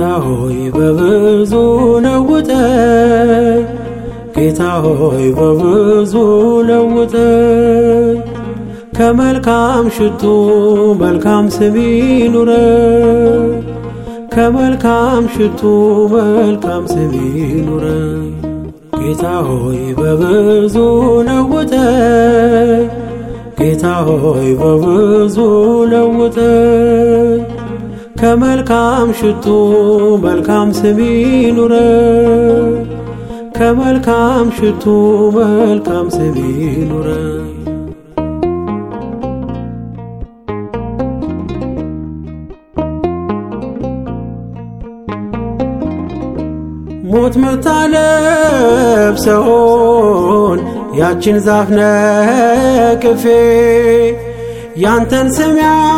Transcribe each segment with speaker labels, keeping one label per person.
Speaker 1: ሆይ በብዙ ለውጠኝ ጌታ ሆይ በብዙ ለውጠኝ ከመልካም ሽቱ መልካም ስም ይኑረኝ ከመልካም ሽቱ መልካም ስም ይኑረኝ ጌታ ሆይ በብዙ ለውጠኝ ጌታ ሆይ በብዙ ለውጠኝ ከመልካም ሽቱ መልካም ስም ይኑረኝ ከመልካም ሽቱ መልካም ስም ይኑረኝ ሞት ምታለብሰውን ያችን ዛፍ ነቅፌ ያንተን ስም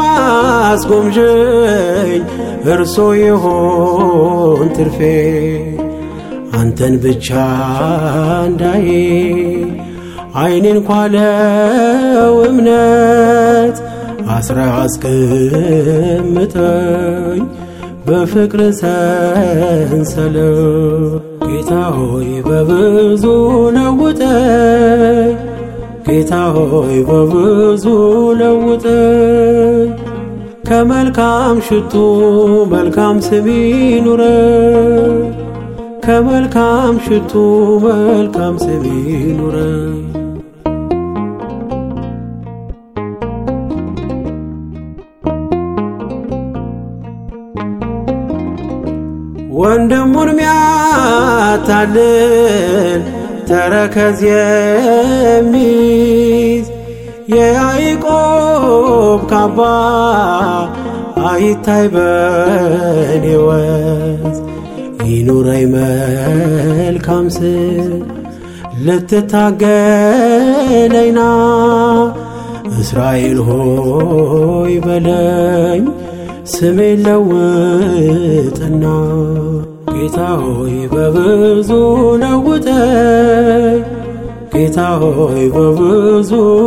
Speaker 1: ያስጎምዥኝ እርሶ ይሆን ትርፌ አንተን ብቻ እንዳዬ አይኔን ኳለው እምነት አስራ አስቀምጠኝ በፍቅር ሰንሰለት ጌታ ሆይ በብዙ ለውጠኝ ጌታ ሆይ በብዙ ለውጠኝ ከመልካም ሽቱ መልካም ስም ይኑረኝ ከመልካም ሽቱ መልካም ስም ይኑረኝ ወንድሙን ሚያታልል ተረከዝ የሚይዝ የያዕቆብ ካባ አይታይ በኔ ወዝ ይኑረኝ መልካም ስም ልትታገለኝና እስራኤል ሆይ በለኝ ስሜን ለውጥና ጌታ ሆይ በብዙ ለውጠኝ ጌታ ሆይ በብዙ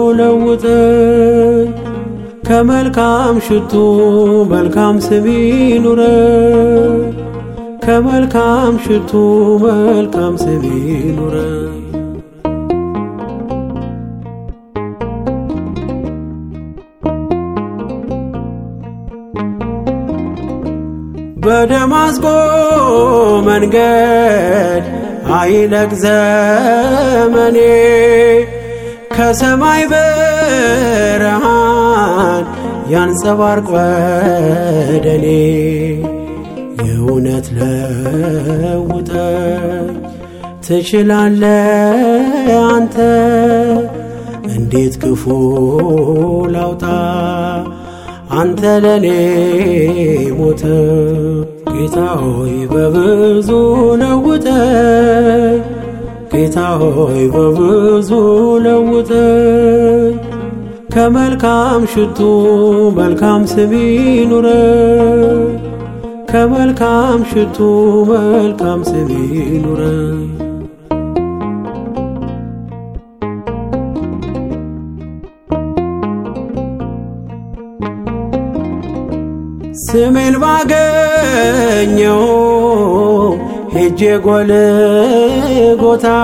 Speaker 1: ለውጠኝ ከመልካም ሽቱ መልካም ስም ይኑረኝ ከመልካም ሽቱ መልካም ስም ይኑረኝ በደማስቆ መንገድ አይለቅ ዘመኔ ከሰማይ ብርሃን ያንጸባርቅ ወደኔ የእውነት ለውጠኝ ትችላለ አንተ እንዴት ክፉ ላውጣ አንተ ለኔ ሞተ ጌታ ሆይ በብዙ ለውጠኝ ጌታ ሆይ በብዙ ለውጠኝ ከመልካም ሽቱ መልካም ስም ይኑረኝ ከመልካም ሽቱ መልካም ስም ይኑረኝ ስሜን ባገኘው ሄጄ ጎልጎታ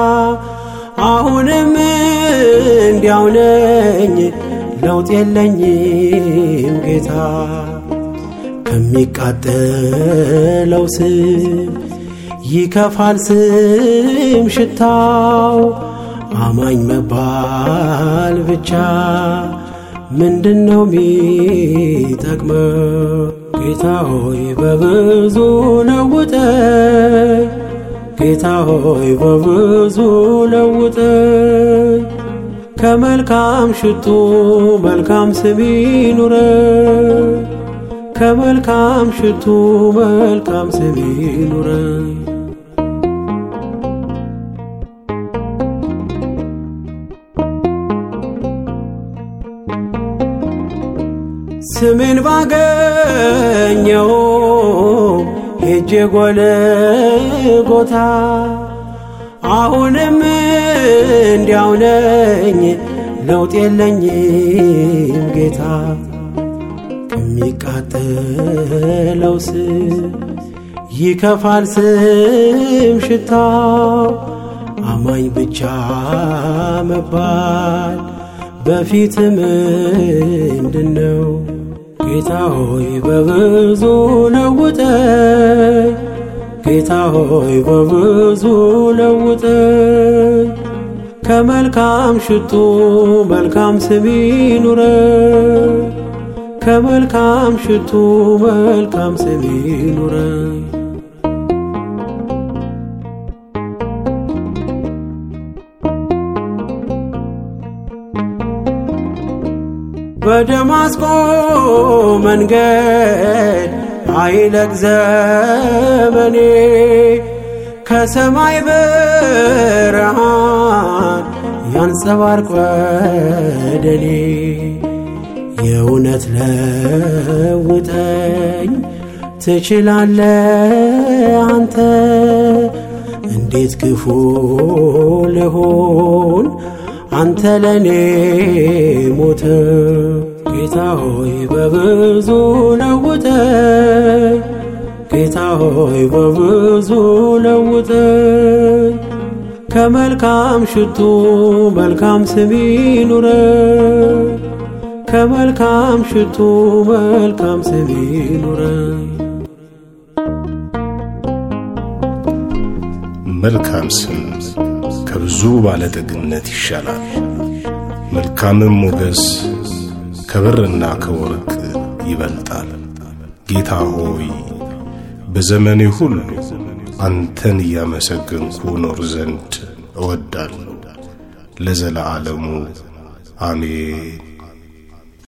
Speaker 1: አሁንም እንዲያው ነኝ ለውጥ የለኝም ጌታ ከሚቃጠለው ስም ይከፋል ስም ሽታው አማኝ መባል ብቻ ምንድነው ሚጠቅመው? ጌታ ሆይ በብዙ ለውጠኝ ጌታ ሆይ በብዙ ለውጠኝ ከመልካም ሽቱ መልካም ስም ይኑረኝ ከመልካም ሽቱ መልካም ስም ይኑረኝ ስሜን ባገኘው ሄጄ ጎልጎታ አሁንም እንዲያው ነኝ ለውጥ የለኝም ጌታ ከሚቃጠለው ስም ይከፋል ስም ሽታው አማኝ ብቻ መባል በፊት ምንድነው? ጌታ ሆይ በብዙ ለውጠኝ፣ ጌታ ሆይ በብዙ ለውጠኝ። ከመልካም ሽቱ መልካም ስም ይኑረኝ፣ ከመልካም ሽቱ መልካም ስም ይኑረኝ። በደማስቆ መንገድ አይለቅ ዘመኔ ከሰማይ ብርሃን ያንጸባርቅ ወደኔ የእውነት ለውጠኝ ትችላለ አንተ እንዴት ክፉ ልሆን አንተ ለኔ ሞተ ጌታ ሆይ በብዙ ለውጠኝ ጌታ ሆይ በብዙ ለውጠኝ ከመልካም ሽቱ መልካም ስም ይኑረኝ ከመልካም ሽቱ መልካም ስም ይኑረኝ
Speaker 2: መልካም ስም ከብዙ ባለጠግነት ይሻላል። መልካምም ሞገስ ከብርና ከወርቅ ይበልጣል። ጌታ ሆይ በዘመኔ ሁሉ አንተን እያመሰገንኩ ኖር ዘንድ እወዳለሁ። ለዘለዓለሙ አሜን።